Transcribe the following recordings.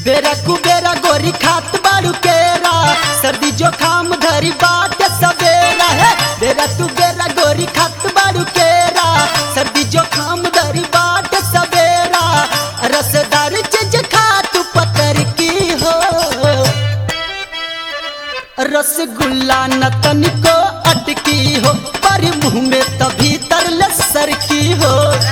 बेरा कुबेरा गोरी खात बाड़ू केरा सर्दी जोखाम धरी बाट सवेरा है बेरा तू बेरा गोरी खात बाड़ू केरा सर्दी जोखाम धरी बाट सवेरा रसदार चीज खा तू पतर की हो रसगुल्ला न तनिको अटकी हो पर मुंह में तभी तरल सर की हो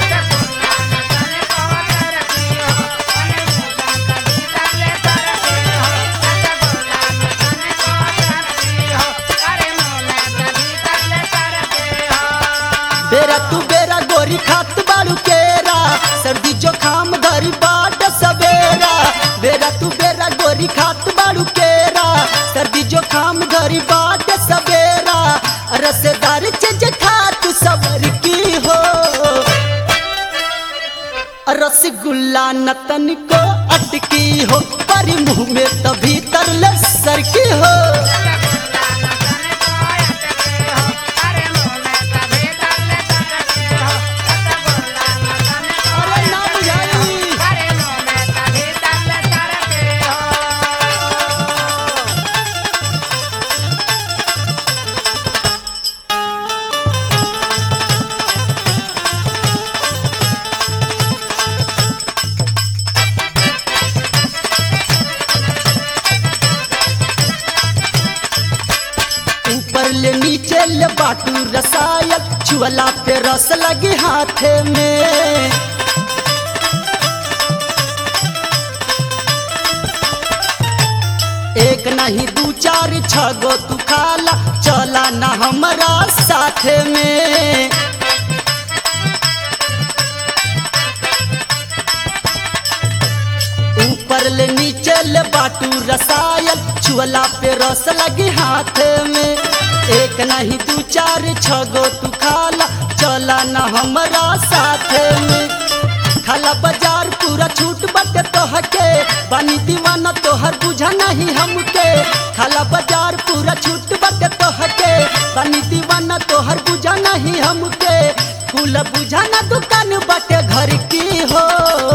बेरा तू बेरा गोरी खात बाड़ू केरा सर्दी जोखाम धरी बाट सवेरा बेरा तू बेरा गोरी खात बाड़ू केरा सर्दी जोखाम धरी बाट सवेरा रसदार चीज खा तू सबर की हो रसगुल्ला नतन को अटकी हो पर मुंह में तभी तरल सर की हो अरे ना बुझाई ऊपर ले नीचे ले बाटू रसायल छुअला पे रस लगे हाथे में एक नहीं दू चार छगो तू खाला चला ना हमारा साथ में ऊपर ले नीचे ले बाटू रसायल छुअला पे रस लगी हाथ में एक नहीं दू चार छगो तू खाला चला ना हमारा साथ में खाला बाजार पूरा छूट बटे तोहके बानी दीवाना तोहर बुझा नहीं हमके खाला बाजार पूरा छूट बटे तोहके बानी दीवाना तोहर बुझा नहीं हमके कुल बुझाना दुकान बटे घर की हो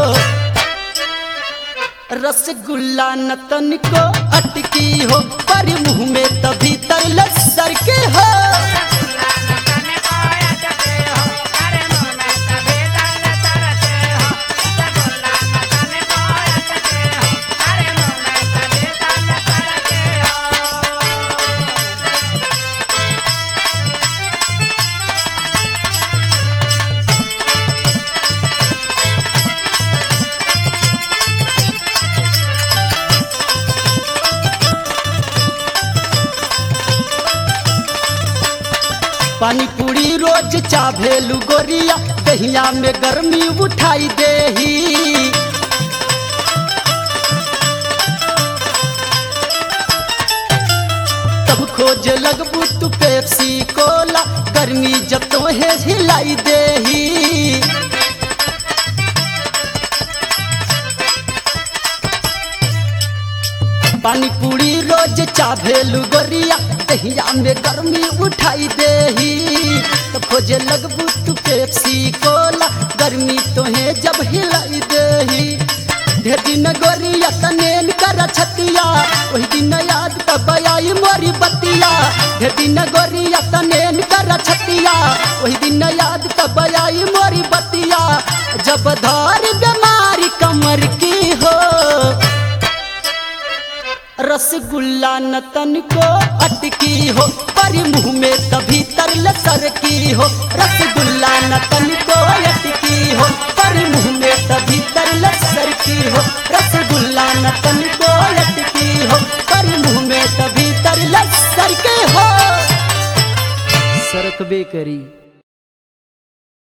रसगुल्ला नतन को अटकी हो पर मुंह में तभी तरल सर के हो पानी पूरी रोज चाभेलू गोरिया दहिया में गर्मी उठाई देही तब खोज लगबू तू पेप्सी कोला गर्मी जब तो है हिलाई देही पानी पूरी रोज चाभेलू गोरिया दहिया में गर्मी उठाई देही तो खोजे लगबू तू पेप्सी कोला गर्मी तोहे जब हिलाई देही ढेर दिन गोरिया तनेन कर छतिया वही दिन याद तब आई मोरी बतिया ढेर दिन गोरिया तनेन कर छतिया वही दिन याद तब आई मोरी बतिया जब धर बीमारी कमर की हो रसगुल्ला नतन को अटकी हो पर मुंह में तभी तरल सर की हो रसगुल्ला नतन को अटकी हो पर मुंह में तभी तरल सर की हो रसगुल्ला नतन को अटकी हो पर मुंह में तभी तरल सर के हो सरकबे करी